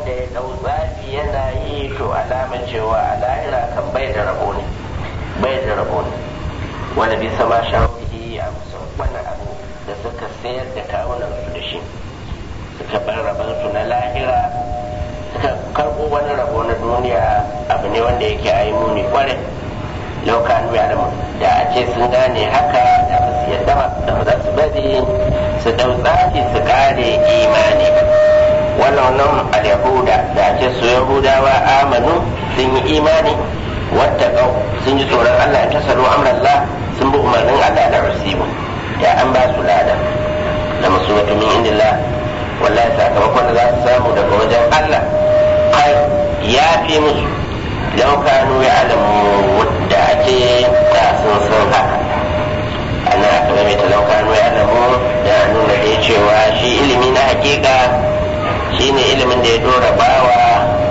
wanda ya dau zafi yana yi to alama cewa a lahira kan bai da rabo ne bai da rabo ne wanda bi sama shawarhi a musan wannan abu da suka sayar da kawunan su da shi suka bar rabansu na lahira suka karɓo wani rabo na duniya abu ne wanda yake a yi muni kwarai laukanu ya da da a ce sun gane haka da ba su yadda ba da ba za su bari su dau tsafi su kare imani wannan wannan al-yahuda da a ce su yahudawa amanu sun yi imani wata kau sun ji tsoron Allah ta salo amrallah sun bi umarnin Allah da rasibu ya an ba su lada da masu min indillah wallahi sakamakon da za su samu daga wajen Allah kai ya fi musu lau kanu ya alamu da ake da sun san haka ana aka mai ta lau kanu ya alamu da nuna da cewa shi ilimi na hakika shine ilimin da ya dora bawa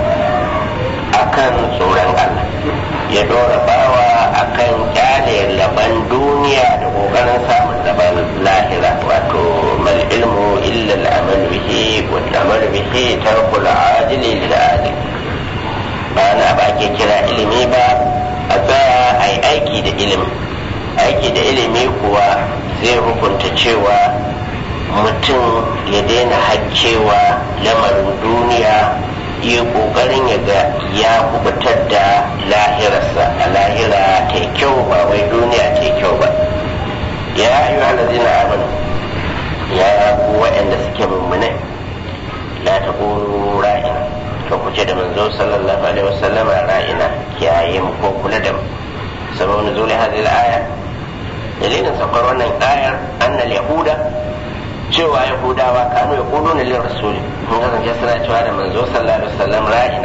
akan tsoron Allah ya dora bawa akan kyale laban duniya da kokarin samun laban lahira wato mal ilmu illa al-amal bihi wal amal bihi tarkul ajili lil ajil ba na ba ke kira ilimi ba a tsaya a yi aiki da ilimi aiki da ilimi kuwa zai hukunta cewa mutum ya daina haccewa lamarin duniya yi kokarin ya ga ya kubutar da lahirarsa a lahira ta kyau ba wai duniya ta kyau ba ya yi halazina amanu ya ku waɗanda suke mummunai la ta ra'ina to ku ce da manzo sallallahu alaihi wasallam ra'ina kiyaye mu ko kula da mu sababin nuzuli hadhihi al-aya dalilin saukar wannan ayar annal yahuda cewa yahudawa kanu ya kudu na lin rasuli mun kasance suna cewa da manzo sallallahu alaihi wasallam ra'ina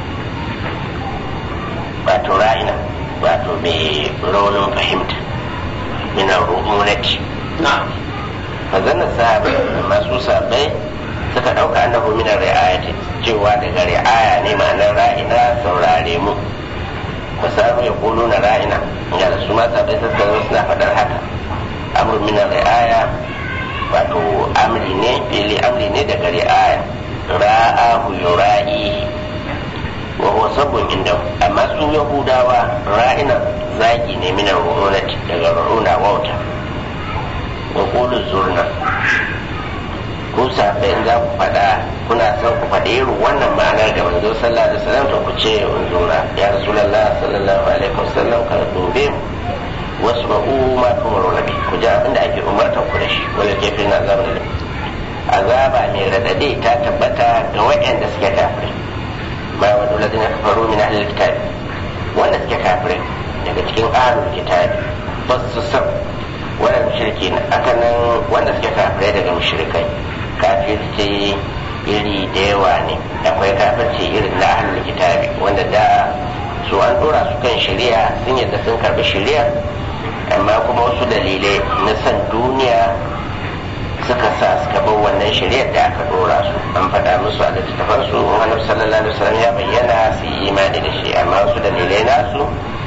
wato ra'ina wato mai raunin fahimta mina rumunati na'am fazanna sahabai masu sahabbai suka ɗauka annahu minar ri'ayati cewa daga ri'aya ne ma'anar ra'ina saurare mu wasu ya kulu na ra'ina ga da su ma sabai suka zo suna faɗar haka amru minar ri'aya wato amri ne fili amri ne daga ri'aya ra'ahu yura'i wa huwa sabbun inda amma su yahudawa ra'ina zaki ne minar ru'unati daga ru'una wauta wa qulu zurna ku sabai in za ku faɗa kuna son ku faɗi irin wannan ma'anar da manzo sallallahu alaihi wasallam to ku ce unzura ya rasulullah sallallahu alaihi wasallam ka dobe mu wasu ba'u ma tumaru nabi ku ji abin da ake umartar ku da shi wala kefin na azaba da azaba mai radade ta tabbata ga waɗanda suke kafirai ma wa dole kafaru min ahlil kitab wanda suke kafirai daga cikin ahlul kitab ba su san wannan mushriki na akan nan wanda suke kafirai daga mushrikai kafirci iri da yawa ne akwai kafirci irin na ahlul kitabi wanda da su an dora su kan shari'a sun yadda sun karbi shari'a amma kuma wasu dalilai na san duniya suka sa suka bar wannan shari'ar da aka dora su an faɗa musu a littattafan su annabi sallallahu alaihi wasallam ya bayyana su yi imani da shi amma wasu dalilai nasu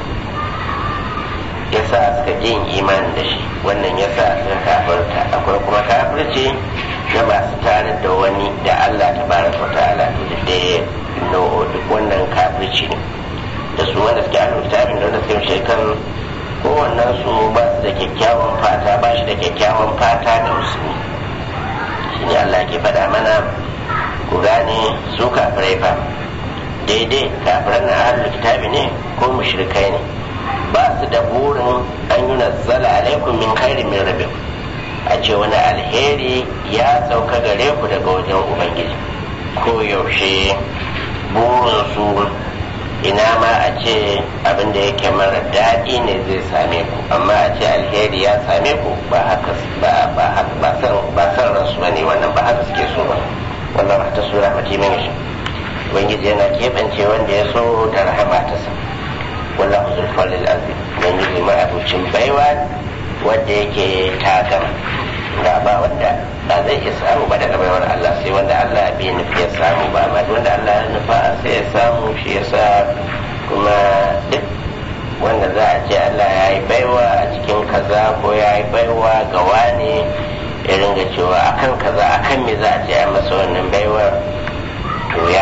yasa suka yin imani da shi wannan yasa suka kafirta akwai kuma kafirci na masu tare da wani da Allah ta baraka wa ta'ala da da no duk wannan kafirci ne da su wanda suke a littafin da wanda suke shekar kowannen su ba su da kyakkyawan fata ba shi da kyakkyawan fata ga musulmi shi ne Allah ke faɗa mana ku gane su kafirai fa daidai kafiran na ahlul kitabi ne ko mushrikai ne ba su da burin an yi nazzala alaikum min khairin min rabbikum a ce wani alheri ya sauka gare ku daga wajen ubangiji ko yaushe burinsu ina ma a ce abin da yake mara daɗi ne zai same ku amma a ce alheri ya same ku ba haka ba ba ba san ba san ransu bane wannan ba haka suke so ba wannan ta sura mati min shi ubangiji yana keɓance wanda ya so da rahama ta sa wallahu zul falil azim ubangiji ma abucin baiwa wanda yake tagama ga ba wanda ba zai iya samu ba daga baiwar Allah sai wanda Allah bai nufi ya samu ba amma wanda Allah ya nufa sai ya samu shi ya sa kuma duk wanda za a ce Allah ya yi baiwa a cikin kaza ko ya yi baiwa ga wani ya ringa cewa akan kaza akan me za a ce a masa wannan baiwar to ya yi ko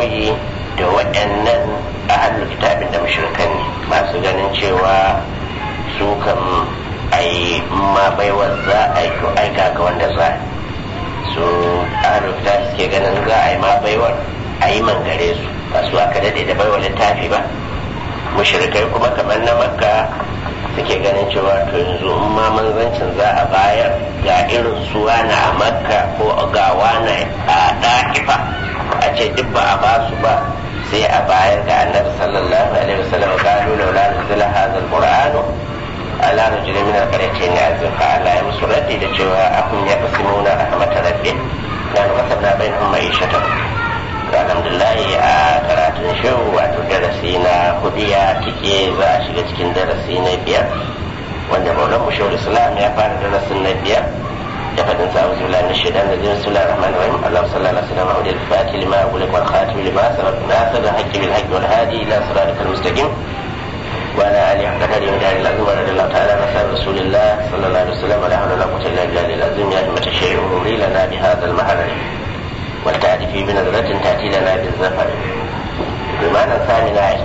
koyi da waɗannan ahalul kitabin da mushrikan ne masu ganin cewa su kan ai ma baiwar za a yi to aika ga wanda za su ahalul kitab suke ganin za a yi ma baiwar a yi mangare su ba su aka daɗe da baiwar littafi ba mushrikai kuma kamar na makka suke ganin cewa to yanzu in ma manzancin za a bayar ga irin su wani a makka ko ga wani a ɗa'ifa a ce duk ba a ba su ba sai a bayar ga annabi sallallahu alaihi wasallam qalu laula nuzila hadha alqur'anu ala rajulin min alqaryatayn azim fa Allah ya musu raddi da cewa ahum yaqsimuna rahmat rabbih dan kasabna bainahum ma'ishatan alhamdulillah a karatun shehu wato darasi na hudu ya tike za a shiga cikin darasi na biyar wanda maulan shehu islam ya fara darasin na biyar da fadin sa auzu billahi min shaitan rajim bismillahir rahmanir rahim allah sallallahu alaihi wasallam wa al-fatih lima ulik wal khatim lima sabaq nasr al-haqqi bil haqqi wal hadi ila siratal mustaqim وعلى آله حق قدره ودار العظيم ورضي الله تعالى عن أصحاب رسول الله صلى الله عليه وسلم ولا حول ولا قوة إلا بالله العظيم يا همة الشيء أمري لنا بهذا المحرم والتعريف بنظرة تأتي لنا بالزفر بمعنى ثاني عشر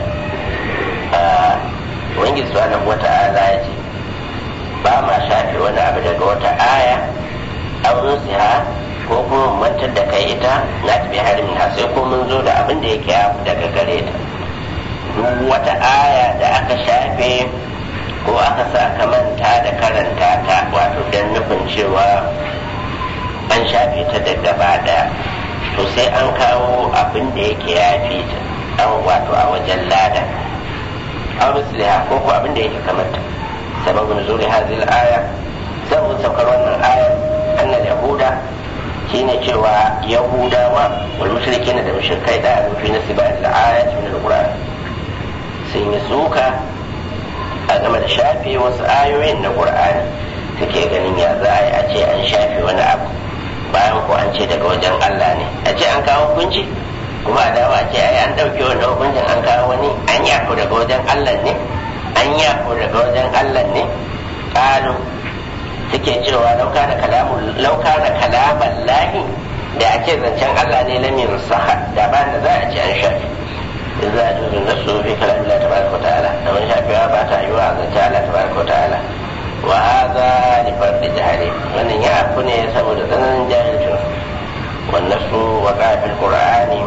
وإنجي سبحانه وتعالى يجي ba ma shafe wani abu daga wata aya an nusiha ko kuma mantar da kai ita na tafi harin na sai ko mun zo da abin da yake yafi daga gare ta duk wata aya da aka shafe ko aka sa ka manta da karanta ta wato don nufin cewa an shafe ta da gaba daya to sai an kawo abin da yake yafi ta an wato a wajen lada an rusliha ko ko abin da yake kamata sababin zuri hazil aya sababin saukar wannan ayar annal yahuda shine cewa yahudawa wal mushrikina da mushrikai da rufi na sibat al ayat min al qur'an sun yi suka a game da shafe wasu ayoyin na qur'ani suke ganin ya za a yi a ce an shafe wani abu bayan ko an ce daga wajen Allah ne a ce an kawo hukunci kuma a dawa ce ai an ɗauke wannan hukuncin an kawo wani an yako daga wajen Allah ne an yako daga wajen Allah ne kalu suke cewa lauka da kalamun lauka da kalaman lahi da ake zancen Allah ne lamin saha da ba da za a ce an shafi za a juzun da su fi kalamin Allah tabaraka wa ta'ala da wani shafewa ba ta yiwa a zancen Allah tabaraka wa ta'ala wa hadha li fardi jahili wannan ya afu ne saboda tsananin jahilcin wannan su wa qafil qur'ani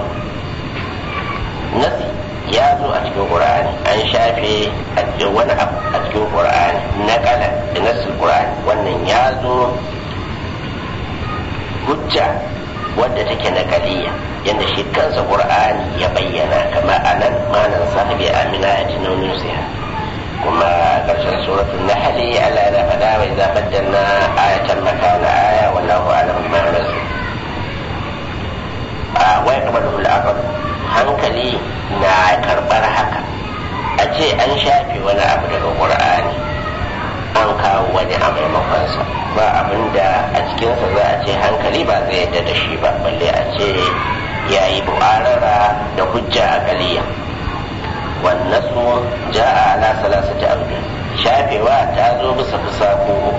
nasi ya zo a cikin qur'ani an shafe wani abu a cikin qur'ani na kala da nasul qur'ani wannan ya zo hujja wadda take na kaliya yadda shi kansa qur'ani ya bayyana kama anan manan sahabi amina ya tunanin siya kuma karshen suratul nahl Allah yana faɗa wa idza baddalna ayatan makana aya wallahu a'lam bima yunzil a wai kamar al hankali na karɓar haka a ce an shafe wani abu daga ƙur'ani an kawo wani a maimakonsa ba abin da a cikinsa za a ce hankali ba zai yadda da shi ba balle a ce ya yi bu'arara da hujja a galiya wannan su ja a ala salasa ta abu shafewa ta zo bisa fusa ko uku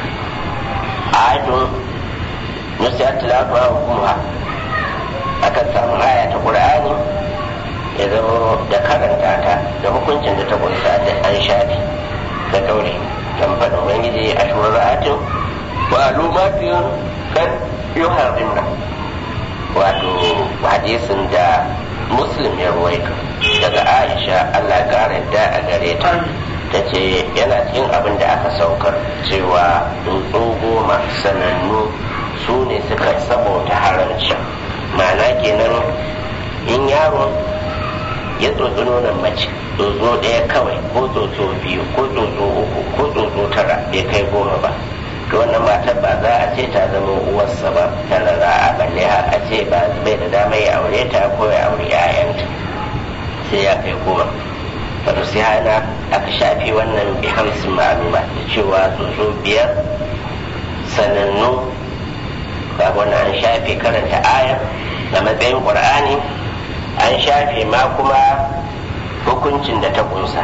adun nusiyar tilawa hukumuha akan samu aya ta ƙur'ani ya zama da karanta ta da hukuncin da ta kunsa da an shafi da kauri kan faɗin ubangiji a shura'atin wa alumatin kan yi harimna wato hadisin da muslim ya ruwaito daga aisha allah ƙara da a gare ta ta ce yana cikin abin da aka saukar cewa tsuntsu goma sanannu su ne suka saboda haramci ma'ana kenan in yaron ya tsotsi nonon mace tsotso ɗaya kawai ko tsotso biyu ko tsotso uku ko tsotso tara bai kai goma ba to wannan matar ba za a ce ta zama uwarsa ba ta a balle a ce ba bai da dama ya aure ta ko ya aure 'ya'yanta sai ya kai goma wato sai hana aka shafi wannan bi hamsin ma'aluma da cewa tsotso biyar sanannu ga wannan an shafe karanta aya da matsayin ƙur'ani an shafe ma kuma hukuncin da ta kunsa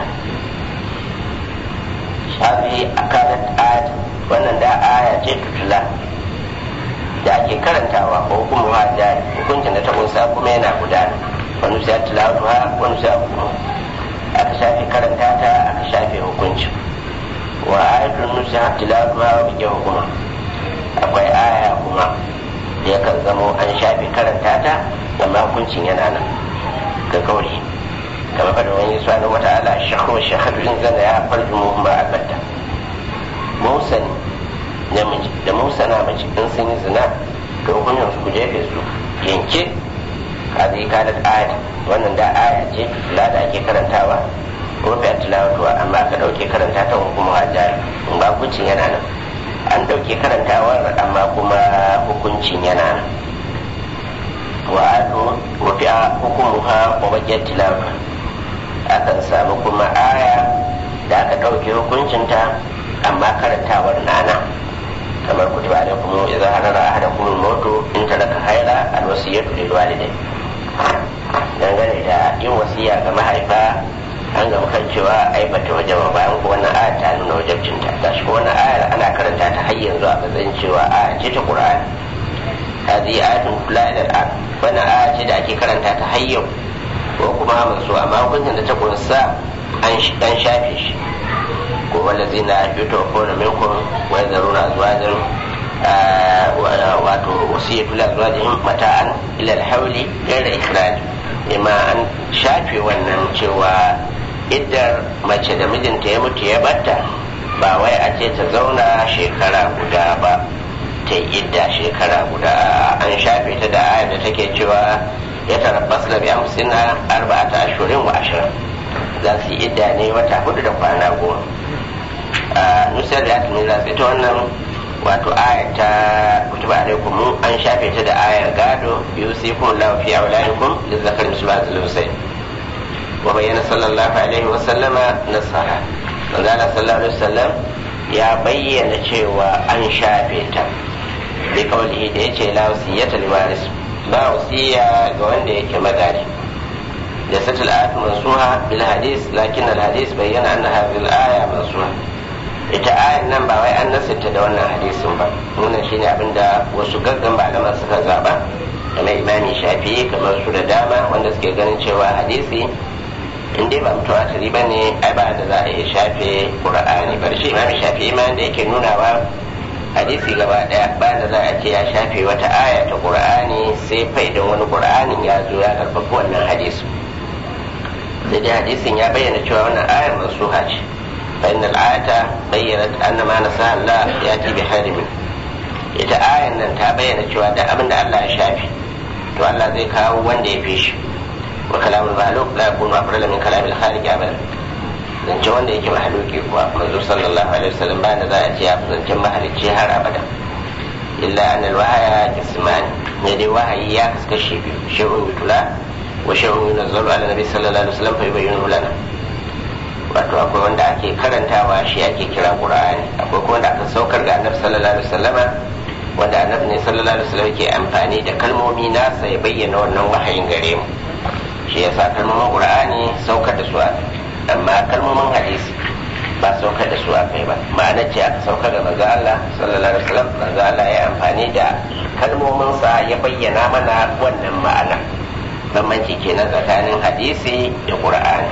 shafi a kanar ayat wannan da aya ce tutula da ake karantawa ko kuma jari hukuncin da ta kunsa kuma yana gudana nusiya tilawatuha wa nusiya hukumu aka shafe karanta ta aka shafe hukuncin wa ayatul nusiya tilawatuha wa bikin hukuma akwai aya kuma da yakan zamo an shafe karanta ta amma hukuncin yana nan ga kauri kamar fadin wani subhanahu wa ta'ala shahru shahadu in zana ya farju muhimma albatta musani namiji da musana mace in sun yi zina to hukuncin su ku jefe su yanke kazi kada ayat wannan da aya ce la da ake karantawa rufe tilawatuwa amma aka dauke karanta ta hukumar hajjari in ba hukuncin yana nan an dauke karantawar amma kuma hukuncin yana nan wa ado rufe hukumuha wa bakiyar tilawatuwa akan samu kuma aya da aka dauke hukuncinta amma karantawar nana kamar kutiba alaikum idza hadara ahadakum al-maut in taraka khayra al-wasiyatu lil walidayn dangane da yin wasiya ga mahaifa an ga kan cewa ai bata wajaba bayan ko wannan aya ta nuna wajabcinta gashi ko wannan ayar ana karanta ta har yanzu a matsayin cewa aya ce ta Qur'ani hadi ayatun kula da al'an wannan aya ce da ake karanta ta har yau ko kuma manzo amma hukuncin da ta kunsa an shafe shi ko wallazi na fito ko na minkum wa zaruna azwajan wato wasiyatu la azwajihim mata'an ila al-hawli ghayra ikhraj imma an shafe wannan cewa iddar mace da mijinta ya mutu ya batta ba wai a ce ta zauna shekara guda ba ta idda shekara guda an shafe ta da ayar da take cewa ya tarabbas da bi amsina arba'ata ashurin wa ashirin za su yi idda ne wata hudu da kwana goma a nusar da ya za su ita wannan wato aya ta kutuba alaikum an shafe ta da ayar gado yusikum lahu fi auladikum lizzakari mislu hadhihi al wa bayyana sallallahu alaihi wa sallama nasaha manzo Allah sallallahu alaihi wasallam ya bayyana cewa an shafe ta bi kaulihi da yace la wasiyata li waris ba wasiya ga wanda yake magari da satul ayat mansuha bil hadis lakin al hadis bayyana anna hadhihi al aya mansuha ita ayan nan ba wai an nasarta da wannan hadisin ba wannan shine abinda wasu gaggan malaman suka zaba kamar imami shafi'i kamar su da dama wanda suke ganin cewa hadisi in dai ba mutawatiri ba ne ai ba da za a iya shafe qur'ani bar shi imami shafi'i ma da yake nunawa hadisi gaba daya ba da za a ce ya shafe wata aya ta qur'ani sai fa idan wani qur'anin ya zo ya karfafa wannan hadisi sai dai hadisin ya bayyana cewa wannan ayar mansuha ce fa innal ayata bayyanat anna ma nasaha Allah yati bi harimin ita ayan nan ta bayyana cewa da abin da Allah ya shafe to Allah zai kawo wanda ya fi shi wa kalamul mahluk la yakunu afdal min kalamil khaliq abadan zance wanda yake mahaluki kuwa manzo sallallahu alaihi wasallam ba da za a ce ya fi zancen mahalicci har abada illa annal wahaya kismani ne dai wahayi ya kaskashe biyu shehun yutula wa shehun yunazzalu ala nabi sallallahu alaihi wasallam fa yubayyinu lana wato akwai wanda ake karantawa shi ake kira qur'ani akwai kuma wanda aka saukar ga annabi sallallahu alaihi wasallama wanda annabi ne sallallahu alaihi wasallam ke amfani da kalmomi nasa ya bayyana wannan wahayin gare mu shi yasa kalmomin qur'ani saukar da su amma kalmomin hadisi ba saukar da su a kai ba ma'ana ce aka saukar da manzo Allah sallallahu alaihi wasallam manzo Allah ya amfani da kalmomin sa ya bayyana mana wannan ma'ana bambanci kenan tsakanin hadisi da qur'ani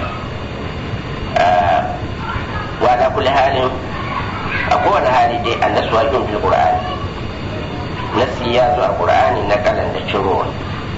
wa ala kulli halin a kowane hali dai annasu wajen fil qur'ani nasi ya zo a qur'ani na kalan da cirowa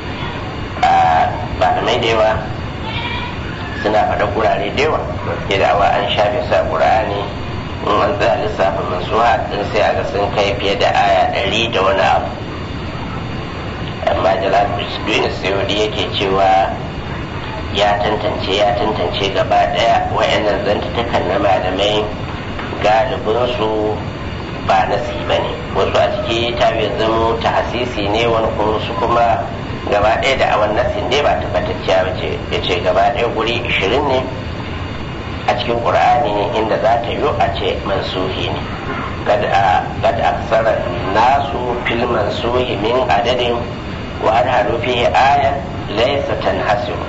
malamai da yawa suna faɗa kurare da yawa idawa an shafe sa qur'ani in an tsaya lissafin mansuha din sai aga sun kai fiye da aya ɗari da wani abu amma jalal bisduin sayudi yake cewa ya tantance ya tantance gaba ɗaya wayannan zantutukan na malamai galibinsu ba nasi ba ne wasu a ciki ta zamo ta hasisi ne wani kuma su kuma gaba ɗaya da awan nasin dai ba tabbatacciya ba ce ya ce gaba ɗaya guri ishirin ne a cikin ƙur'ani inda za ta yi a ce mansuhi ne kad aksara nasu fil mansuhi min adadin wa an halu fihi aya laysa tanhasiru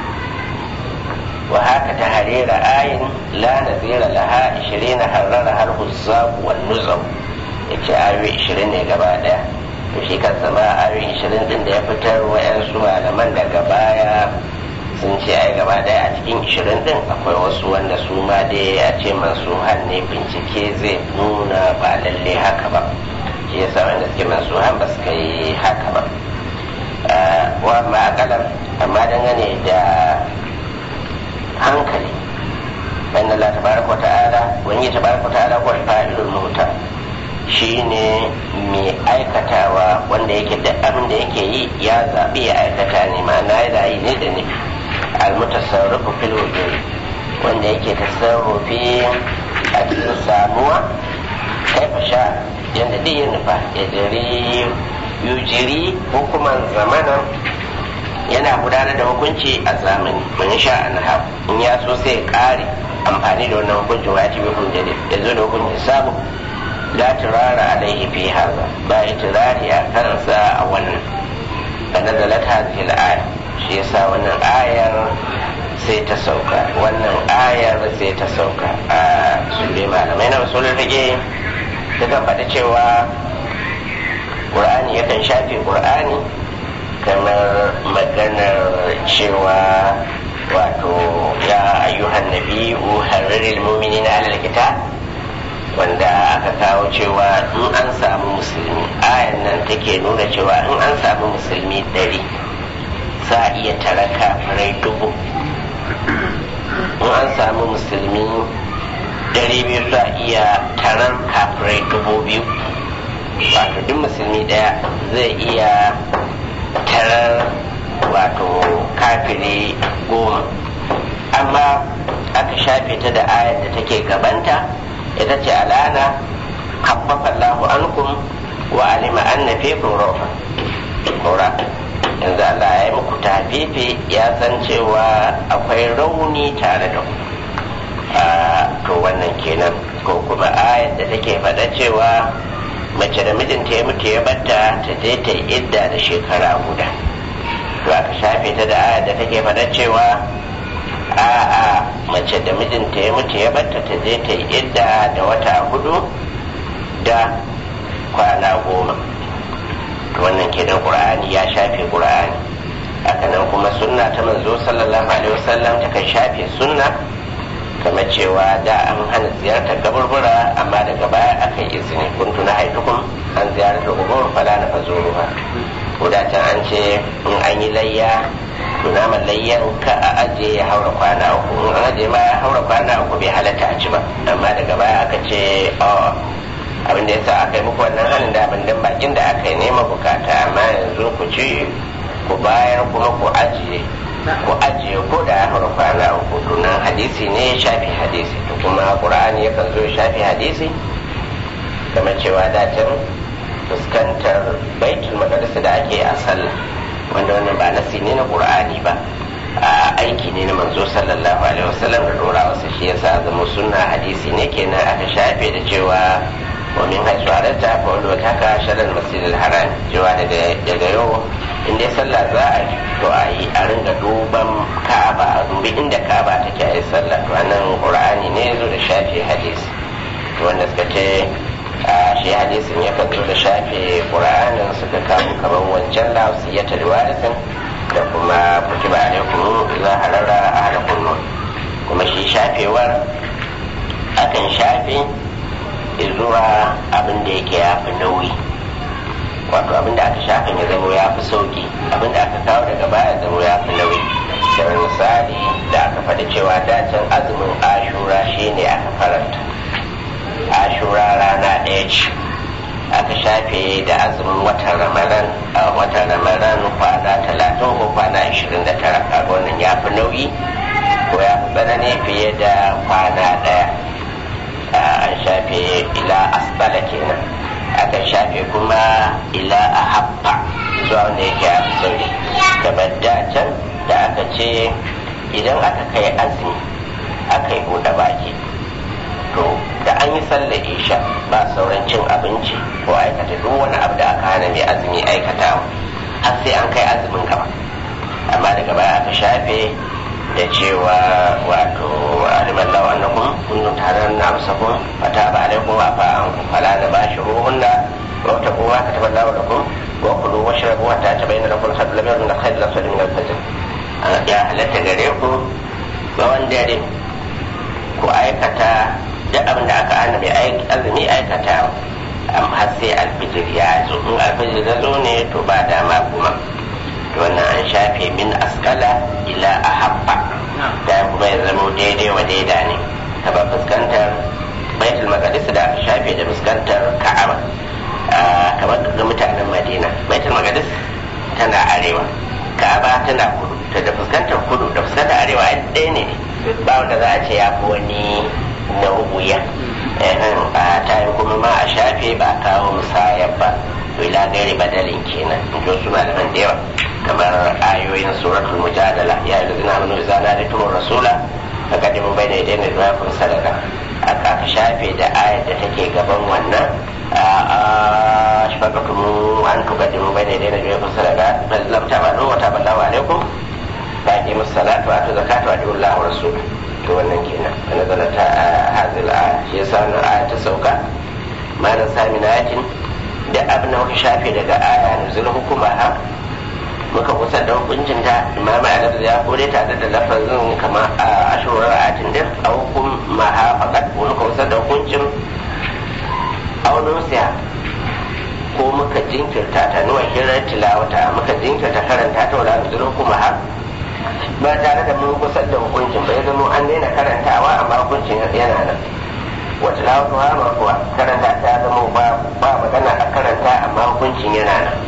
wa haka ta harira ayin la nazira laha 20 harrara har huzzaq wan nuzam yace ayoyi 20 ne gaba ɗaya to shi kansa ma ayoyin ishirin din da ya fitar wa'yansu malaman daga baya sun ce ai gaba daya a cikin ishirin din akwai wasu wanda su ma dai a ce masu ne bincike zai nuna ba lalle haka ba shi yasa wanda suke masu han ba su kai haka ba wa ma akalar amma dangane da hankali wanda Allah tabaraka wa ta'ala wani tabaraka wa ta'ala ko fa'ilul muhta shine mai aikatawa wanda yake da abin da yake yi ya zaɓi ya aikata ne ma'ana yana yi ne da nufi almutasarrufu fil wujud wanda yake tasarrufi a cikin samuwa kaifa sha yanda duk ya nufa ya jiri yujiri hukuman zamanan yana gudanar da hukunci a zamani man sha an in ya so sai kare amfani da wannan hukuncin wajibi hujja ya zo da hukuncin samu la turara alaihi fi haza ba itirari a kansa a wannan fa nazalat hadhihi al-aya shi yasa wannan ayar sai ta sauka wannan ayar sai ta sauka a sule malamai na rasulul fiqh suka faɗi cewa qur'ani yakan shafe qur'ani kamar maganar cewa wato ya ayyuhan nabi'u harriril mu'minina alal kitab wanda aka kawo cewa in an samu musulmi ayan nan take nuna cewa in an samu musulmi dari za a iya tara kafirai dubu in an samu musulmi dari biyu za a iya tarar kafirai dubu biyu wato duk musulmi daya zai iya tarar wato kafiri goma amma aka shafe ta da ayar da take gabanta ita ce alana habbafa Allahu ankum wa alima anna fikum rawfa kora yanzu Allah ya yi muku tafifi ya san cewa akwai rauni tare da ku to wannan kenan ko kuma ayar da take faɗa cewa mace da mijinta ya mutu ya batta ta je ta yi idda da shekara guda to aka shafe ta da ayar da take faɗa cewa a'a mace da mijinta ya mutu ya batta ta je ta yi idda da wata hudu da kwana goma wannan kenan qur'ani ya shafe qur'ani hakanan kuma sunna ta manzo sallallahu alaihi wasallam ta kan shafe sunna kamar cewa da an hana ziyartar kaburbura amma daga baya aka yi izini kuntu na haitukum an ziyartar kubur fala na fazuruha ko da can an ce in an yi layya to naman layyan ka a aje ya haura kwana uku in an aje ma ya haura kwana uku bai halatta a ci ba amma daga baya aka ce abin da yasa aka yi muku wannan halin da abin dan bakin da aka yi nema bukata amma yanzu ku ci ku bayar kuma ku ajiye ku ajiye ko da ya haura kwana uku to nan hadisi ne ya shafi hadisi to kuma qur'ani yakan zo ya shafi hadisi kamar cewa dacin fuskantar baitul maqdis da ake a sallah wanda wannan ba nasi ne na qur'ani ba a aiki ne na manzo sallallahu alaihi wasallam da dora wasu shi yasa zama sunna hadisi ne kenan aka shafe da cewa wa min haisu halatta fa wanda wata haka sharar masjidil haram cewa daga daga yau in dai sallah za a yi to a yi a ringa duban ka'aba a dubi inda ka'aba take a yi sallah to anan qur'ani ne zo da shafe hadisi to wanda suka ce shi hadisin ya zo da shafe qur'anin suka kawo kamar wancan lafsiyata riwayatin da kuma kutiba alaikum idza harara ahadakum nur kuma shi shafewar akan shafe zuwa abin da yake ya fi nauyi wato abin da aka shafe ya zama ya fi sauki abin da aka kawo daga baya zama ya fi nauyi da misali da aka faɗi cewa dacin azumin ashura shine aka faranta ashura rana ɗaya ce aka shafe da azumin watan ramadan a watan ramadan kwana talatin ko kwana ashirin da tara kaga wannan ya fi nauyi ko ya fi tsanani fiye da kwana ɗaya an shafe ila asbala kenan aka shafe kuma ila a habba zuwa wanda yake ya fi sauri kamar da can da aka ce idan aka kai azumi aka yi buɗe baki to da an yi sallar isha ba sauran cin abinci ko aikata duk wani abu da aka hana mai azumi aikatawa har sai an kai azumin gaba amma daga baya aka shafe da cewa wato aliman lawa annakum kuntum taran na musakum fata ba alaikum wa fa an fala da bashi ruhunna wa ta kuma ka tabbata lawa lakum wa kulu washrabu hatta tabayyana lakum al-khayr lam yakun al-khayr al-aswad min al-fajr ya halatta gare ku tsawon dare ku aikata duk abin da aka hana mai azumi aikata har sai alfijir ya zo in alfijir ya zo ne to ba dama kuma to wannan an shafe min askala ila ahabba da kuma ya zama daidai wa daida ne ta ba fuskantar baitul maqdis da aka shafe da fuskantar ka'aba kamar ga mutanen madina baitul maqdis tana arewa ka'aba tana kudu ta da fuskantar kudu da fuskantar arewa ɗaya ne ba wanda za a ce ya fi wani na wuya a tayin kuma ma a shafe ba kawo musayar ba ila gairi badalin kenan in ji wasu malaman da yawa kamar ayoyin suratul mujadala ya yi zina manu zana da tumur rasula a kadimin bai da idan da kun sadaka aka shafe da ayar da take gaban wannan a shafakatumu an tukaddimu bai da idan da kun sadaka ballam ta ba wa ta ballawa alaikum ba ki musalatu wa zakatu wa diullahu rasul to wannan kenan wanda zana ta hazil a shi yasa wannan aya ta sauka malam sami na yakin da abin da muka shafe daga aya nuzul hukuma ha muka kusa da hukuncin ta imama a ya kore tare da lafazin kama a ashirar ayatin din a hukum ma ha fakat muka kusa da hukuncin aunusiya ko muka jinkirta ta nuwa hirar tilawata muka jinkirta karanta ta wala nuzul hukuma ha ba tare da mun kusa da hukuncin bai zama an daina karantawa amma hukuncin yana nan wata lawatu ha ma kuwa karanta ta zama ba ba magana a karanta amma hukuncin yana nan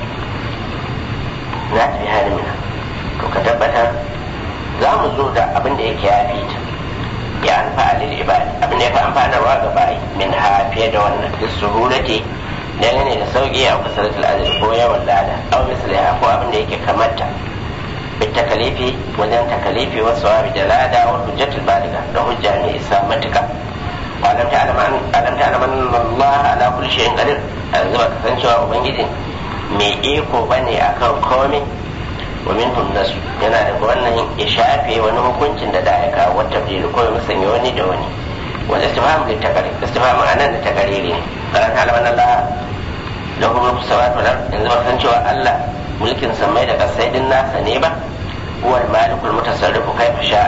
na tafi halin mina to ka tabbatar za mu zo da abin da yake ya fi ta ya alfa alil ibadi abin da ya fi amfanarwa ga bayi min ha fiye da wannan duk suhulati dangane da sauki a kasaratul ajr ko yawan lada aw misliha ko abin da yake kamata بالتكاليف وزن تكاليف والصواب دلالة والحجة البالغة لحجة أن إسلام متكا وألم تعلم أن ألم تعلم أن الله على كل شيء قدير أنزل كسنشوا وبنجد mai iko bane akan komai wa minhum nasu yana da wannan ya shafe wani hukuncin da da ya kawo wata bil ko ya musanya wani da wani wal istifham lit taqrir istifham anan da taqriri ne karan halaman Allah lahu mulku samawati wal ard yanzu ba san cewa Allah mulkin samai da kasai din nasa ne ba huwal malikul mutasarrifu kaifa sha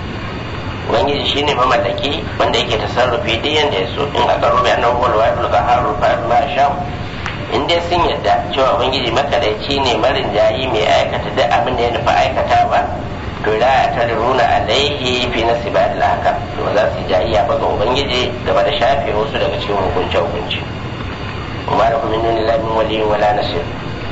ubangiji shine mamallaki wanda yake tasarrufi duk yanda ya so in aka rubuta annahu huwal wahidul qahhar fa ma sha in dai sun yadda cewa ubangiji makadaici ne marin jayi mai aikata duk abin da ya nufa aikatawa to la ta runa alaihi fi nasibat haka to za su jayiya ba ga ubangiji game da shafe wasu daga cikin hukunce hukunci kuma da kuma nuni lamin waliyin wala nasir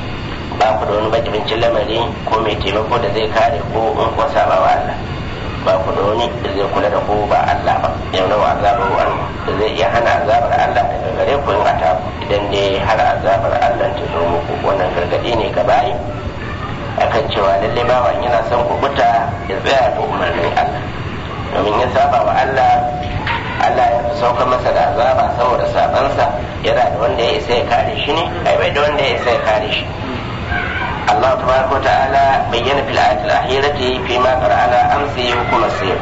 ba ku da wani majibincin lamari ko mai taimako da zai kare ko in kuwa saba wa Allah ba ku da wani da zai kula da ko ba Allah ba yau nawa azabar wa da zai iya hana azabar Allah daga gare ku in ata idan dai har azabar Allah ta zo muku wannan gargadi ne ga bayi akan cewa lalle bawan yana son kubuta ya tsaya da umarnin Allah domin ya saba wa Allah Allah ya fi sauka masa da azaba saboda sabansa yana da wanda ya isa ya kare shi ne ai bai da wanda ya isa ya kare shi الله تبارك وتعالى بين في الآية الأخيرة فيما قرأنا أمس حكم السير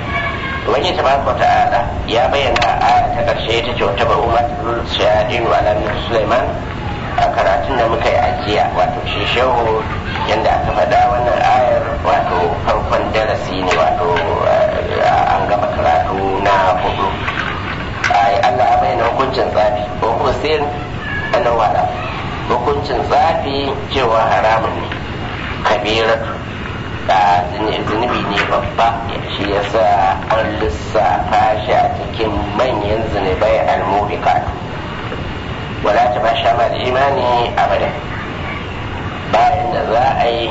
وجه تبارك وتعالى يا بين آية تكرشي تتوتب أمة الشياطين وعلى من سليمان a karatun da muka yi ajiya wato shi shehu yadda aka faɗa wannan ayar wato farkon darasi ne wato an gama karatu na hudu Allah ya bayyana hukuncin tsafi ko kuma sai annan wada hukuncin tsafi cewa haramun ne kabiratu da zunubi ne babba shi yasa an lissafa shi a cikin manyan zunubai almuhikatu wala ta basha ma da imani abada bayan da za a yi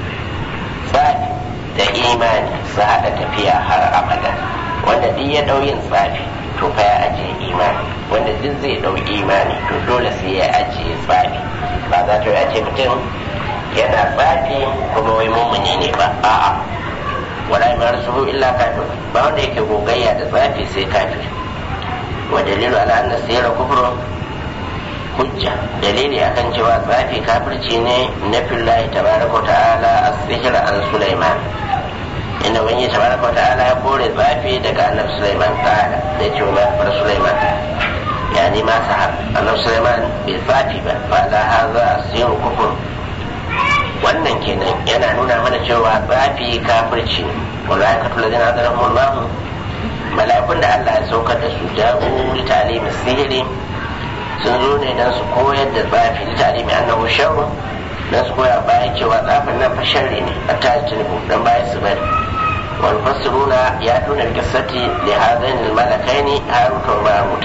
tsafi da imani su haɗa tafiya har abada wanda duk ya ɗau yin tsafi to fa ya ajiye imani wanda duk zai ɗau imani to dole sai ya ajiye tsafi ba za ta ya ce mutum yana tsafi kuma wai mummuni ne ba a'a wala ma rasulu illa kafir ba wanda yake gogayya da tsafi sai kafir wa dalilu ala anna sirra kufrun hujja dalili akan cewa tsafi kafirci ne na fillahi tabaraka ta'ala as-sihr an sulaiman inda wani tabaraka wa ta'ala ya kore tsafi daga annabi sulaiman ta'ala da ce wa mafar sulaiman yani ma sahab annabi sulaiman bai tsafi ba fa la hadha asiru kufur wannan kenan yana nuna mana cewa tsafi kafirci malaikatu ladina azalahumullahu mala'ikun da Allah ya saukar da su ja'u li ta'limi sihiri sun zo ne dan su koyar da tsafi li ta'limi annahu sharru dan su koya bayan cewa tsafin nan fa sharri ne a tajiribu dan bayan su bari wal fasiruna ya tuna qissati li hadain al malakaini harut wa marut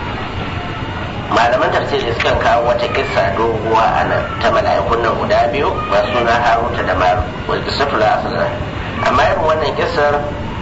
malaman tafsiri sukan kawo wata kissa doguwa a nan ta mala'ikun nan guda biyu masu suna haruta da marut wal qissatu la asla amma irin wannan kissar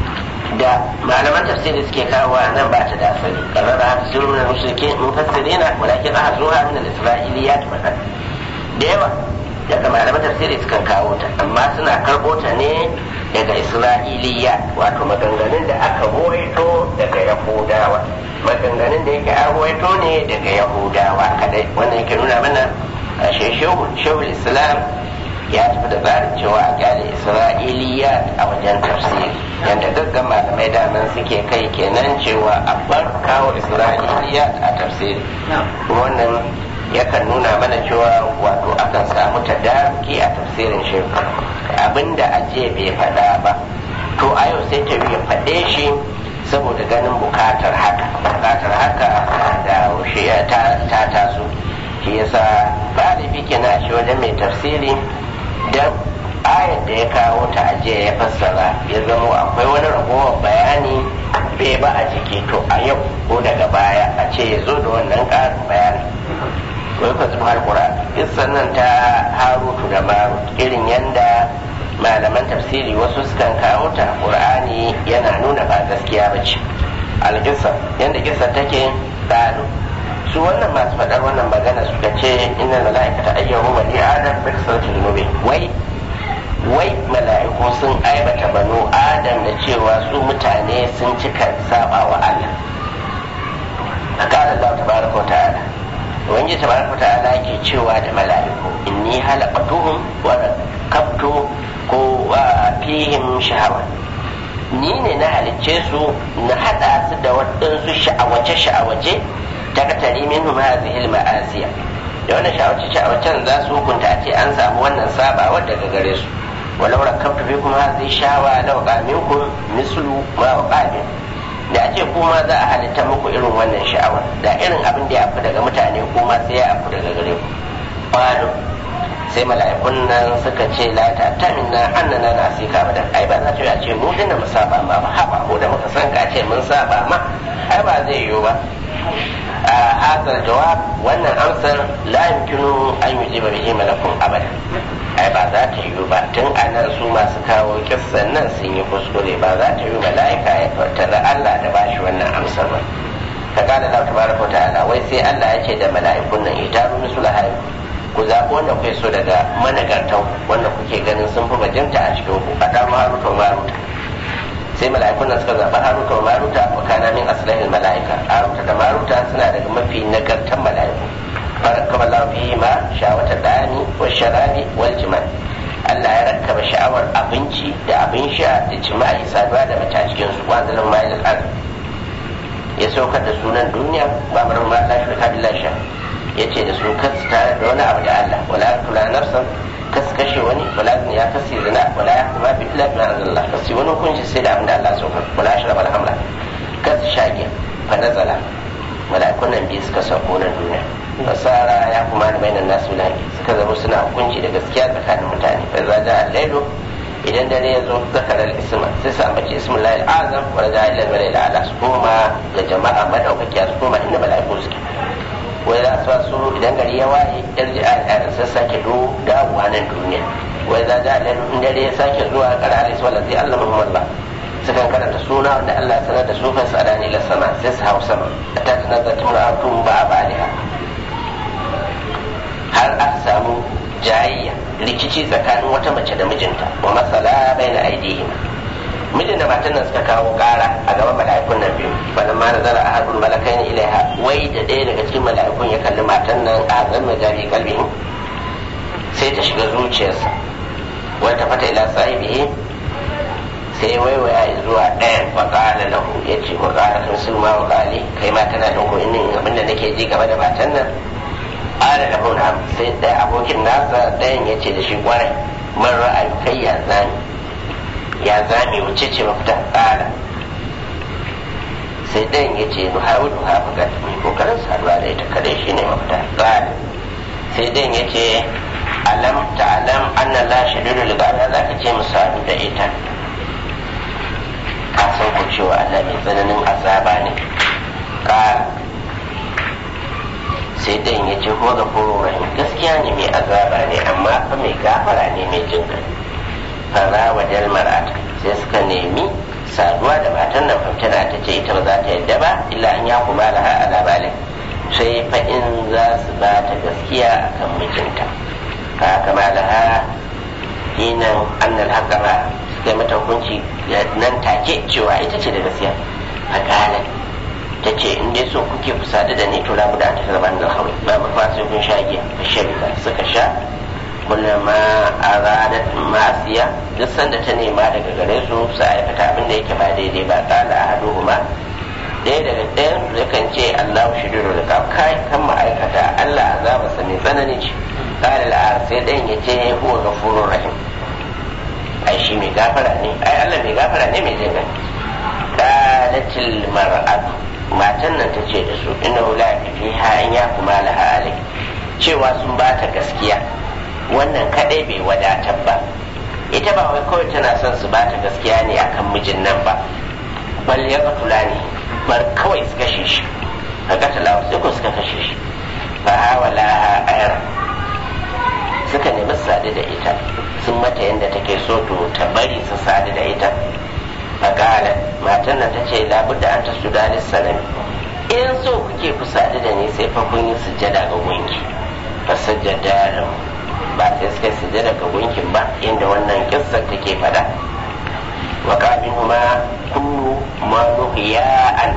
da malaman tafsiri suke kawo a nan ba ta da asali karara haka sirru na mushriki mufassirina walakin ahzuha min al-isra'iliyat fakat da yawa daga malaman tafsiri sukan kawo ta amma suna karɓo ta ne daga isra'iliya wato maganganun da aka ruwaito daga yahudawa maganganun da yake an ruwaito ne daga yahudawa kadai wannan yake nuna mana a shehu islam ya tafi da tsarin cewa a kyale isra'iliya a wajen tafsiri yadda gaggan malamai daman suke kai kenan cewa a bar kawo isra'iliya a tafsiri wannan yakan nuna mana cewa wato akan samu tadaruki a tafsirin shi abinda ajiye bai faɗa ba to a yau sai ta ya faɗe shi saboda ganin bukatar haka bukatar haka da shi ta taso shi yasa galibi kenan shi wajen mai tafsiri dan ayar da ya kawo ta ajiye ya fassara ya zama akwai wani ragowar bayani bai ba a jiki to a yau ko daga baya a ce ya zo da wannan ƙarin bayani wai ka zuba alƙur'an kissan nan ta harutu da marut irin yanda malaman tafsiri wasu sukan kawo ta qur'ani yana nuna ba gaskiya ba ce alƙissa yanda kissa take ɗalu su wannan masu faɗar wannan magana suka ce inna mala'ikata ayyahu bani adam bi kasratil dhunubi wai wai mala'iku sun aibata banu adam da cewa su mutane sun cika saba wa Allah akala Allah tabaraka wa ta'ala wani tabaraka wa ta'ala ke cewa da mala'iku inni halaqatuhum wa rakabtu ko fihim shahawa ni ne na halicce su na hada su da waɗansu sha'awace sha'awace ta katari minhum hadhihi al-ma'asiya da wannan sha'awace sha'awacen za su hukunta a ce an samu wannan sabawa daga gare su walau rakabtu fikum hadhihi shawa law qaminkum mislu ma waqamin da ce kuma za a halitta muku irin wannan sha'awar da irin abin da ya fi daga mutane kuma sai ya fi daga gare ku qalu sai mala'ikun nan suka ce la ta tamina annana na sika ba da ai ba za ta ce mu dinna mu saba ma ba haba ko da muka san ka ce mun saba ma ai ba zai yiwu ba a hadal jawab wannan amsar la yumkinu an yujiba bihi malakun abada ai ba za ta yiwu ba tun anan su masu kawo kissan nan sun yi kuskure ba za ta yiwu mala'ika ya fartara Allah da bashi wannan amsar ba ka gane Allah tabaraka ta'ala wai sai Allah ya ce da mala'ikun nan itaru misulaha ku zaɓi wanda kuke so daga managartan wanda kuke ganin sun fi bajinta a cikin ku a ɗan haruta wa maruta sai mala'ikun nan suka zaɓi haruta wa maruta wa kana min aslahin mala'ika haruta da maruta suna daga mafi nagartan mala'iku barakama Allah fihi ma shawata dani wa sharabi wal jima'i Allah ya rakkaba sha'awar abinci da abin sha da jima'i saduwa da mace a cikin su wanzalin ma'il al ya saukar da sunan duniya ba marar ma la shirka billahi sha ya ce da su kasu tare da wani abu da Allah wala tula nafsan kas kashe wani wala ya kasi zina wala ya kuma bi illa bin Allah kasi wani hukunci sai da abin da Allah saukar wala shi rabal hamla kas shage fa nazala mala'ikun nan biyu suka sauko na duniya fasara ya kuma da bainan nasu lahi suka zama suna hukunci da gaskiya tsakanin mutane fa za ja lailu idan dare ya zo zakarar isma sai su ambaci ismin lahi azam wa da ila malai ala su koma ga jama'a madaukakiya su koma inda mala'iku suke wai za su su idan gari ya waye yarji al'adar sun sake do dawowa nan duniya wai za ja lailu in dare ya sake zuwa karare su wallazi Allah Muhammad sukan karanta suna wanda Allah ya sanar da su fa sadani la sama sai su hau sama ta tanazza timra'atun ba baliha har aka samu jayayya rikici tsakanin wata mace da mijinta wa masala baina aidihim mijin da matan nan suka kawo kara a gaban mala'ikun nan biyu bana ma nazara ahadul malakaini ilaiha wai da ɗaya daga cikin mala'ikun ya kalli matan nan a zan majari kalbihin sai ta shiga zuciyarsa wata fata ila sahibihi sai waiwaya zuwa ɗayan wa ƙala lahu ya ce wa ƙala kan sulma wa ƙali kai ma kana da ko inin abin da nake ji game da matan nan ala da huna sai ɗaya abokin nasa ɗayan ya ce da shi kwarai man ra'ayi kai ya zami ya zami wuce ce mafita ƙala sai ɗayan ya ce nu hawa nu hawa ga mai kokarin saduwa da ita kadai shi ne mafita ƙala sai ɗayan ya ce alam ta alam anna la shadidu ligaba za ka ce mu sadu da ita ka san ku cewa Allah mai tsananin azaba ne ƙala sai dan ya ce ko ga rahim gaskiya ne mai azaba ne amma fa mai gafara ne mai jin kai fara wa dalmarat sai suka nemi saduwa da matan nan famtana ta ce ita ba za ta yadda ba illa an ya kuma laha ala balin sai fa in za su ba ta gaskiya akan mijinta ka kama laha hinan annal haqqama suka mata hukunci nan take cewa ita ce da gaskiya a kalan ta ce in dai so kuke ku sadu da ni to la buda ta zama da hawi ba mu fa sai kun sha giya fa shabika suka sha kullama aradat masiya duk sanda ta nema daga gare su su aikata abin da yake ba daidai ba kala ahaduhuma ɗaya daga ɗayan zai kan ce Allah shidiru da kai kan ma'aikata Allah azaba sa mai tsanani ce kala al'ar sai ɗayan ya ce huwa gafurur rahim ai shi mai gafara ne ai Allah mai gafara ne mai jin qalatil mar'atu matan nan ta ce da su ina wula fi ha in ya kuma laha alai cewa sun ba ta gaskiya wannan kadai bai wadatar ba ita ba wai kawai tana son su ba ta gaskiya ne akan mijin nan ba bal ya katula ne bar kawai su kashe shi ka katala sai ko suka kashe shi fa hawala ayar suka nemi sadu da ita sun mata yadda take so to ta bari su sadu da ita fakalar matan nan ta ce labudda an ta suda salami in so kuke ku sadu da ni sai fa kun yi sujjada ga gunki fa sajjada da ba sai suka sujjada ga gunkin ba inda wannan kissar take fada wa kamin huma kullu ma an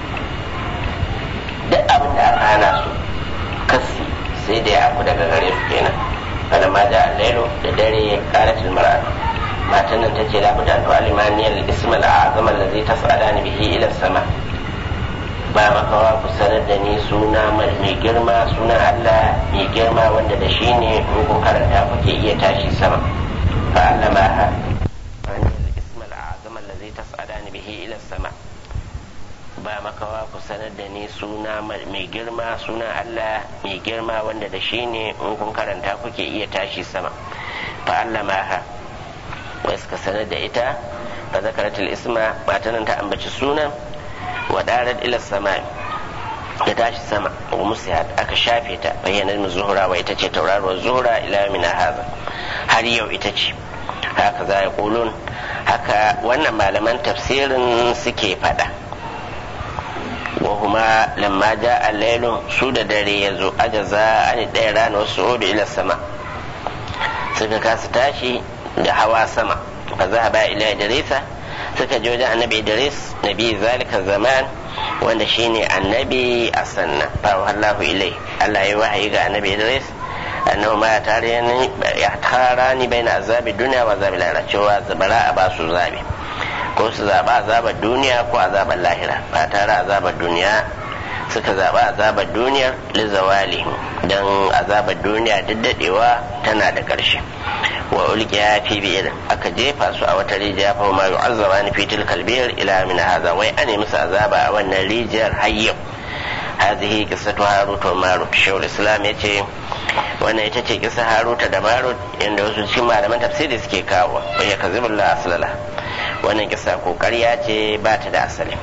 duk abin da aka hana su kasi sai da ya aku daga gare su kenan kada ma da lailu da dare karatul mar'atu matan nan ta ce labuda an alimaniyar ismal azam allazi tas'alani bihi ila sama ba makawa ku sanar da ni suna mai girma suna Allah mai girma wanda da shi ne in kun karanta kuke iya tashi sama fa Allah ma ha ismal azam allazi tas'alani bihi ila sama ba makawa ku sanar da ni suna mai girma suna Allah mai girma wanda da shi ne in kun karanta kuke iya tashi sama fa Allah ma ha wai suka sanar da ita fa zakaratul isma matanan ta ambaci sunan wa darat ila sama ya tashi sama wa musiyat aka shafe ta bayyanar mu zuhura wa ita ce tauraruwar zuhura ila mina haza har yau ita ce haka za ya kulun haka wannan malaman tafsirin suke fada wa huma lamma ja al su da dare ya zo ajaza an ɗaya rana wasu odu ila sama suka kasa tashi da hawa sama fa za ba ila idrisa suka je wajen annabi idris nabi zalika zaman wanda shine annabi a sannan fa wallahu ilai Allah ya wahayi ga annabi idris annahu ma tare ni ya tara ni baina azabi duniya wa azabi lahira cewa zabara a basu zabi ko su zaba azabar duniya ko azabar lahira ba tare azabar duniya suka zaba azabar duniya lizawali don azabar duniya duk dadewa tana da ƙarshe wa ulqiya fi bi'ir aka jefa su a wata rijiya fa ma yu'azzaba ni fi tilkal bi'r ila min hadha wai ane musu azaba a wannan rijiyar har yau hadhihi qissatu harut wa marut shaykhul islam yace wannan ita ce kisa haruta da marut inda wasu cikin malaman tafsiri suke kawo wa ya kazibullah aslala wannan kisa ko ƙarya ce ba ta da asali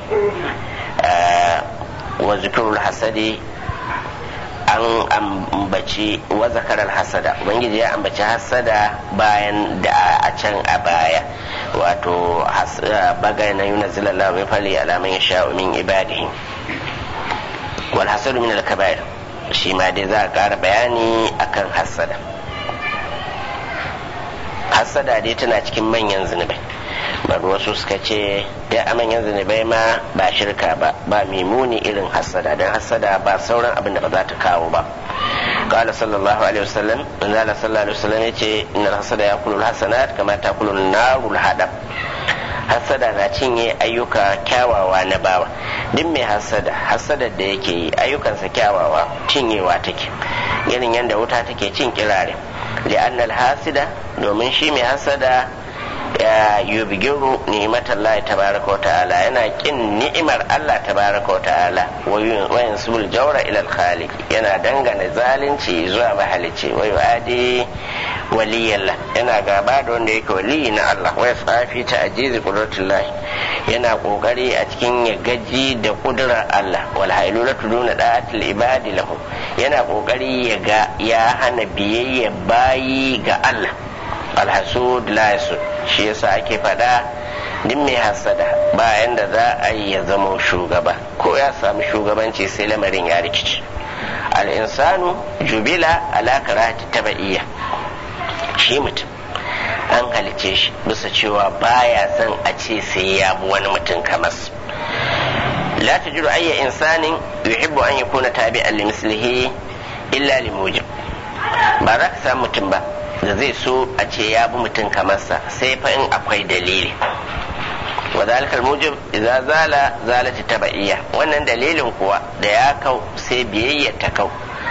wa zikirul hasadi an ambaci wa zakarar hasada ubangiji ya ambaci hasada bayan da a can a baya wato bagai na yuna zilallah mai fali alaman ya sha min ibadihi wal hasadu min al-kaba'ir shi ma dai za a ƙara bayani akan hasada hasada dai tana cikin manyan zunubai bari wasu suka ce da a manyan zunubai ma ba shirka ba ba muni irin hasada don hasada ba sauran abin da ba za ta kawo ba قال صلى الله عليه وسلم من صلى الله عليه وسلم يتي إن الحسد يأكل الحسنات كما تأكل النار الهدم hasada na cinye ayyuka kyawawa na bawa duk mai hasada hasadar da yake yi ayyukansa kyawawa cinyewa take irin yadda wuta take cin kirare li'annal hasida domin shi mai hasada ya yubgiru ni'matar Allah tabaraka wa ta'ala yana kin ni'imar Allah tabaraka wa ta'ala wa yansubul jawra ila al-khaliq yana dangana zalunci zuwa mahalici wa yu'adi waliyallah yana gaba da wanda yake waliyi na Allah wa yasafi ta ajizi qudratullah yana kokari a cikin ya gaji da kudurar Allah wal hailulatu duna da'atil ibadi lahu yana kokari ya ga ya hana biyayya bayi ga Allah alhasud la yasud shi yasa ake faɗa duk mai hasada bayan da za a yi ya zama shugaba ko ya samu shugabanci sai lamarin ya rikici al'insanu jubila ala karati taba'iyya shi mutum an halice shi bisa cewa baya son a ce sai ya bi wani mutum kamar la tajidu ayya insanin yuhibbu an yakuna tabi'an li mislihi illa li mujib ba za ka samu mutum ba da zai so a ce ya bi mutum kamar sa sai fa in akwai dalili wa zalikal mujib idza zala zalati tabaiya wannan dalilin kuwa da ya kau sai biyayya ta kau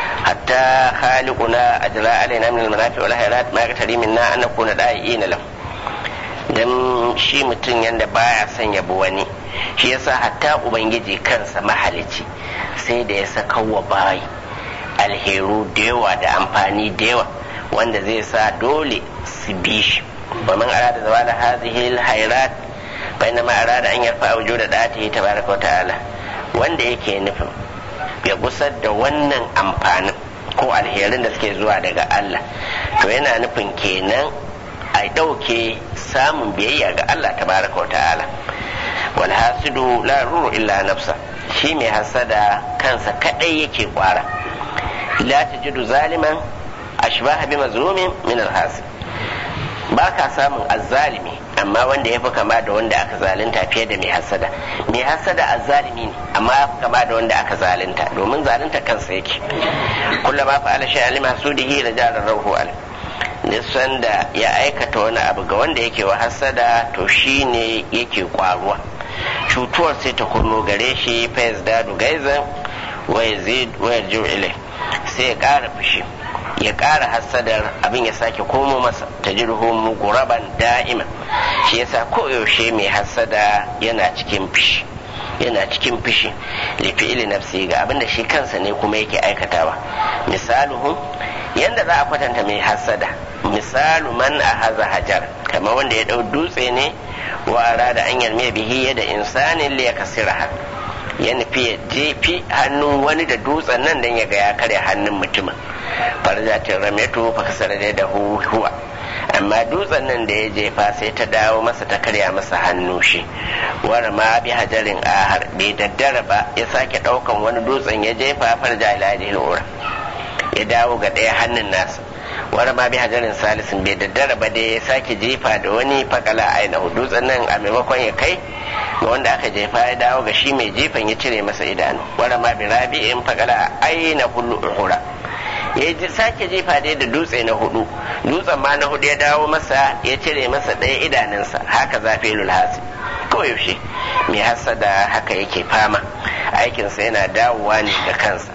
hatta khaliquna ajra alaina min almanafi wal khairat ma yaqtari minna an nakuna da'iina lahu dan shi mutum yanda baya son ya bi wani shi yasa hatta ubangiji kansa mahalici sai da ya saka wa bayi alheru da yawa da amfani da yawa wanda zai sa dole su bi shi wa man arada zawala hadhihi alhairat fa inna ma arada an yarfa wujuda datihi tabaraka wa ta'ala wanda yake nufin ya gusar da wannan amfanin ko alherin da suke zuwa daga Allah to yana nufin kenan a ɗauke samun biyayya ga Allah tabaraka wa ta'ala wal hasidu la ruru illa nafsa shi mai hasada kansa kadai yake kwara la tajidu zaliman ashbaha bi mazlumin min al hasid ba ka samun azzalimi amma wanda ya fi kama da wanda aka zalunta fiye da mai hasada mai hasada azzalimi ne amma ya fi kama da wanda aka zalunta domin zalunta kansa yake kullum ma fa'ala shay'an lima sudihi da jarar ruhu alim nisan da ya aikata wani abu ga wanda yake wa hasada to shi ne yake kwaruwa cutuwar sai ta kurno gare shi fa yazdadu gaizan wa yazid wa yarji'u ilai sai ya ƙara fushi ya ƙara hasadar abin ya sake komo masa ta jirhu muguraban da'ima shi yasa koyaushe mai hasada yana cikin fushi yana cikin fushi lifi'ili nafsi ga abin da shi kansa ne kuma yake aikatawa misaluhu yanda za a kwatanta mai hasada misalu man a haza hajar kamar wanda ya ɗau dutse ne wa arada an yarme bihi yadda insanin liya kasira ya nufi ya jefi hannun wani da dutsen nan don ya ga ya karya hannun mutumin farzatin rameto fa kasar da da huwa amma dutsen nan da ya jefa sai ta dawo masa ta karya masa hannu shi wani ma bi hajarin ahar bai daddara ba ya sake daukan wani dutsen ya jefa farja ila lura ya dawo ga ɗaya hannun nasa wani ma bi hajarin salisin bai daddara ba dai ya sake jefa da wani fakala ainihu dutsen nan a maimakon ya kai ga wanda aka jefa ya dawo ga shi mai jefan ya cire masa idanu wani ma bi rabi in fakala aina hullu uhura ya sake jefa dai da dutse na hudu dutsen ma na hudu ya dawo masa ya cire masa ɗaya idanunsa haka zafi lulhasi yaushe mai hasada haka yake fama aikinsa yana dawowa ne da kansa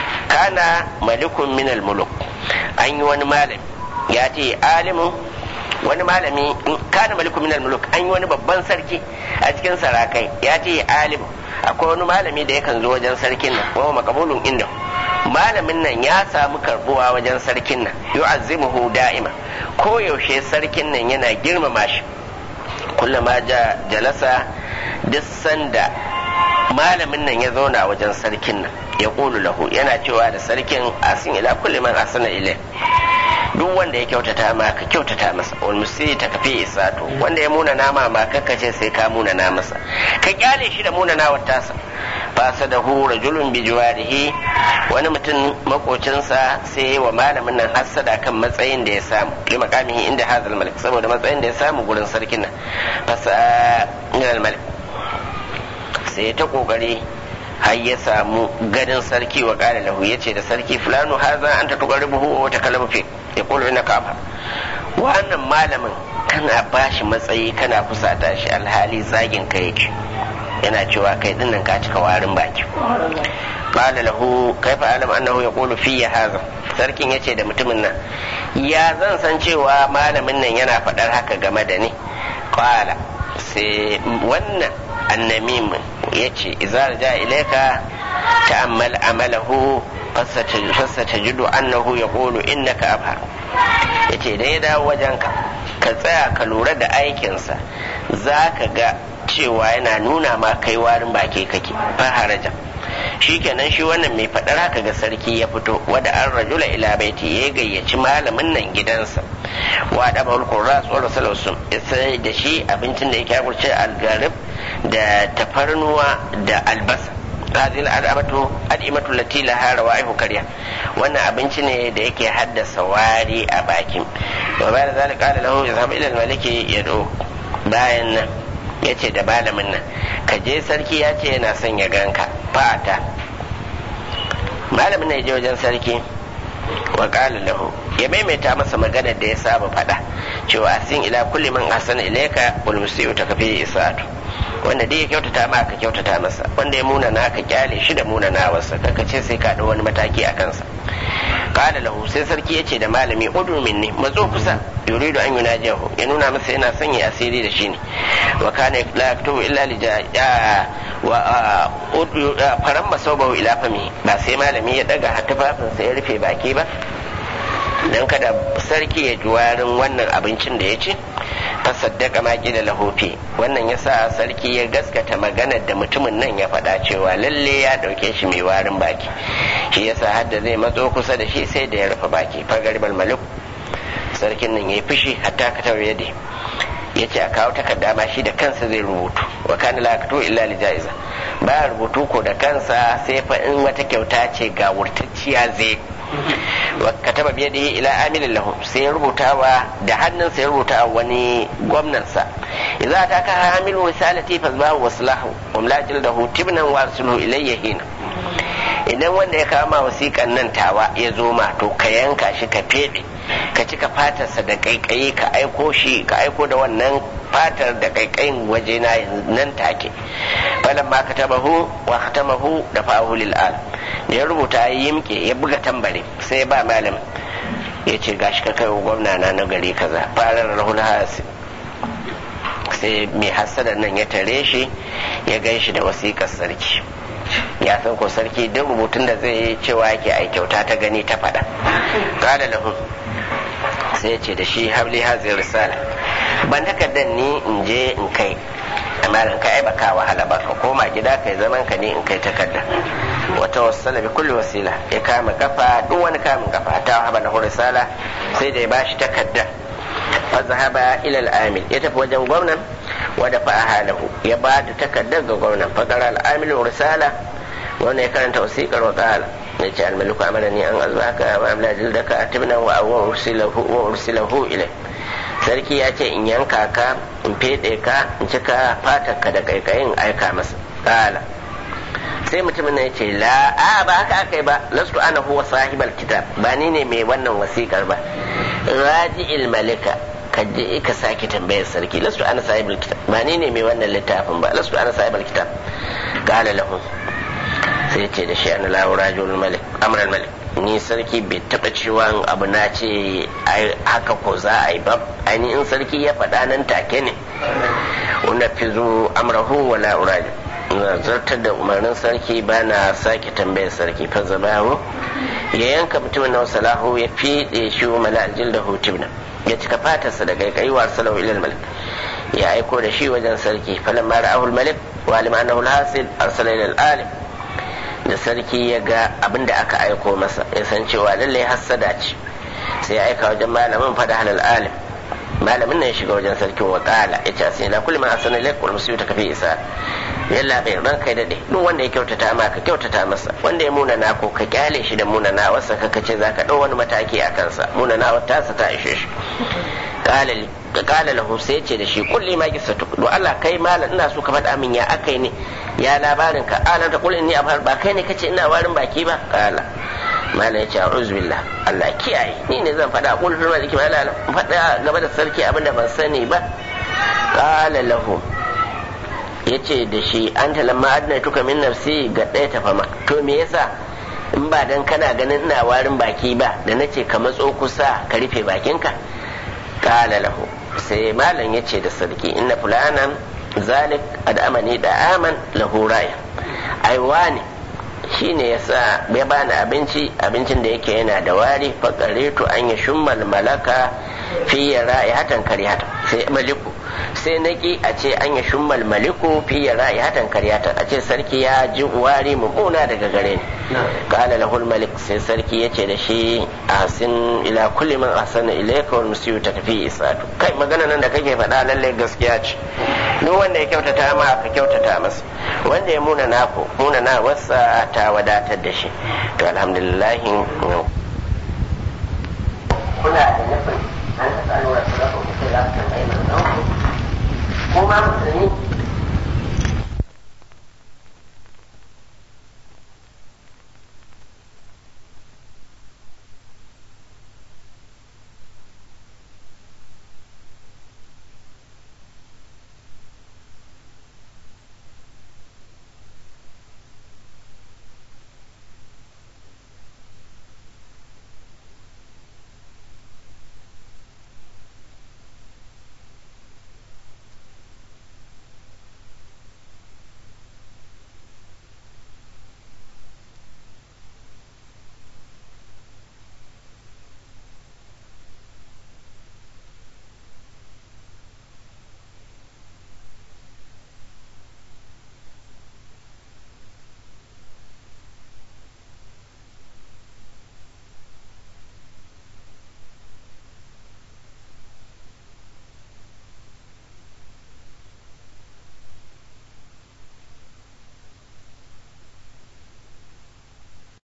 kana malikun minal muluk an yi wani malami ya ce alimin wani malami kana malikun minal muluk an yi wani babban sarki a cikin sarakai ya ce alim akwai wani malami da yakan zo wajen sarkin nan wa makabulun inda malamin nan ya samu karbuwa wajen sarkin nan yu'azzimuhu da'ima ko yaushe sarkin nan yana girmama shi kullama ja jalasa duk sanda malamin nan ya zauna wajen sarkin nan ya ƙulu lahu yana cewa da sarkin asin ila kulli man asana ilai duk wanda ya kyautata ma ka kyautata masa wal musiri ta kafi isato wanda ya muna nama ma kakka ce sai ka muna na masa ka kyale shi da muna nawar tasa fasa da hu rajulun bi jiwarihi wani mutum makocinsa sai wa malamin nan hassada kan matsayin da ya samu li makamihi inda hazal malik saboda matsayin da ya samu gurin sarkin nan fasa malik sai ta kokari har ya samu gadin sarki wa kala lahu ya ce da sarki fulano haza an ta tukar buhu wa ta kalamu fi ya kulu ina kafa wannan malamin kana bashi matsayi kana fusata shi alhali zagin ka yake yana cewa kai dinnan ka cika warin baki qala lahu kaifa alam annahu yaqulu fi hadha sarkin yace da mutumin nan ya zan san cewa malamin nan yana faɗar haka game da ni qala sai wannan annamim yace idza ja ilaika ta'ammal amalahu fasatajidu annahu yaqulu innaka abhar yace da ya dawo wajenka ka tsaya ka lura da aikinsa za ka ga cewa yana nuna ma kai warin baki kake faharaja shikenan shi wannan mai faɗar haka ga sarki ya fito wada an rajula ila baiti ya gayyaci malamin nan gidansa wa da bawul qurra sallallahu alaihi sai da shi abincin da yake kurce algarib da tafarnuwa da albasa هذه الأدعمة أدعمة التي لها روائح كريه وأن أبنتني ديك حد سواري أباكم وبعد ذلك قال له اذهب إلى الملك يدعوك باين yace da malamin nan ka je sarki ya ce yana son ya ganka fata malamin nan ya je wajen sarki wa qala lahu ya maimaita masa maganar da ya saba faɗa cewa asin ila kulli man ahsana ilayka wal musii'u takfi isa'atu wanda dai ya kyautata ma ka kyautata masa wanda ya muna na ka kyale shi da muna na wasa kaka ce sai ka wani mataki a kansa qala lahu sai sarki yace da malami udu minni matso kusa yuridu an yunajihu ya nuna masa yana son ya asiri da shi ne wa kana la yaktubu illa li wa faran masaubahu ila fami ba sai malami ya daga tufafinsa ya rufe baki ba dan kada sarki ya ji warin wannan abincin da ya ci fasaddaka ma da lahofi wannan yasa sarki ya gaskata maganar da mutumin nan ya faɗa cewa lalle ya ɗauke shi mai warin baki shi yasa hadda zai matso kusa da shi sai da ya rufe baki fagaribal malik sarkin nan ya yi fushi hatta ka tawo yadda ya ce a kawo takarda ma shi da kansa zai rubutu wa kana la illa li jaiza ba rubutu ko da kansa sai fa in wata kyauta ce ga wurtacciya zai wa kataba biye da ila amilin lahu sai ya rubutawa da hannunsa ya rubuta wani gwamnansa idza ta ka hamilu risalati fazbahu waslahu wa mlajil dahu tibnan wa arsilu ilayya hina idan wanda ya kama wasiƙan nan tawa ya zo ma to ka yanka shi ka fede ka cika fatarsa da kaikayi ka aiko shi ka aiko da wannan fatar da kaikayin waje na nan take falan ma ka tabahu wa khatamahu da fa'ahu lil al ya rubuta ya yimke ya buga tambari sai ba malam ya ce gashi ka kai gwamna na na gari kaza farar rahul hasi sai mai hassada nan ya tare shi ya gan shi da wasiƙar sarki ya san ko sarki duk rubutun da zai yi cewa yake ai kyauta ta gani ta faɗa qala lahu sai ce da shi habli hazir risala ban takardar ni in je in kai amma in kai baka wahala ba ka koma gida kai zaman ka ne in kai takarda wata wasala bi kulli wasila ya kama kafa duk wani kamun kafa ta haba na risala sai da ya bashi takarda fa zahaba ila al-amil ya tafi wajen gwamnan wada fa halahu ya ba da takardar ga gwamnan fa qara al-amil risala wannan ya karanta wasiqar wa qala ya ce al-maliku amarani an azbaka wa amla jildaka atibna wa awwa ursilahu wa ursilahu ilay sarki ya ce in yanka ka in fede ka in cika fatarka da kaikayin aika masa qala sai mutumin ya ce la a ba haka aka yi ba lastu ana huwa sahibal kitab ba ni ne mai wannan wasikar ba raji'il malika ka je ka sake tambayar sarki lastu ana sahibal kitab ba ni ne mai wannan littafin ba lastu ana sahibal kitab qala lahu sai ce da shi ana lahu rajul malik amral malik ni sarki bai taba cewa abu na ce haka ko za a yi ba ainihin sarki ya faɗa nan take ne una fizu amrahu wala urajul na zartar da umarnin sarki ba na sake tambayar sarki fa zabahu ya yanka mutumin na salahu ya fiɗe shi mala aljil da hutubna ya cika fatarsa da kaikai wa salahu ilal malik ya aiko da shi wajen sarki falan ma ra'ahul malik wa alim annahu alhasil arsala ila alim da sarki ya ga abin da aka aiko masa ya san cewa lallai hassada ce sai ya aika wajen malamin fada halal alim malamin nan ya shiga wajen sarkin wa kala ya ce sai na kulli ma asana lak wal musibu kafi isa yalla bai ran kai dade duk wanda ya kyautata ma ka kyautata masa wanda ya muna na ko ka kyale shi da muna na wasa ka kace zaka dau wani mataki a kansa muna na wata sa ta ishe shi kala kala lahu sai ce da shi kulli ma kisatu do Allah kai malam ina so ka faɗa min ya akai ne ya labarin ka ala ta kulli ni ba kai ne kace ina warin baki ba kala malam ya ce a'udhu billah Allah kiyaye ni ne zan faɗa qul fil maliki ma la faɗa game da sarki abinda ban sani ba qala lahu yace da shi an lamma adna tuka min nafsi ga ɗaya ta fama to me yasa in ba dan kana ganin ina warin baki ba da nace ka matso kusa ka rufe bakinka qala lahu sai malam yace da sarki inna fulanan zalik ad'amani da aman lahu raya ai wani shine yasa ya bani abinci abincin da yake yana da wari faqaritu an ya shummal malaka fi ra'ihatan karihata sai maliku sai naki a ce an ya shummal maliku fi ra'ihatan karihata a ce sarki ya ji wari mummuna daga gare ni qala lahul malik sai sarki yace da shi asin ila kulli man ahsana ilayka wal musiu takfi isatu kai magana nan da kake faɗa lalle gaskiya ce duk wanda ya kyautata ma ka kyautata masa wanda ya muna nako muna na wasa ta wadatar da shi to alhamdulillah kuna da nufin an taɓa nuna su rafa mutum za su tambayi mai kuma musulmi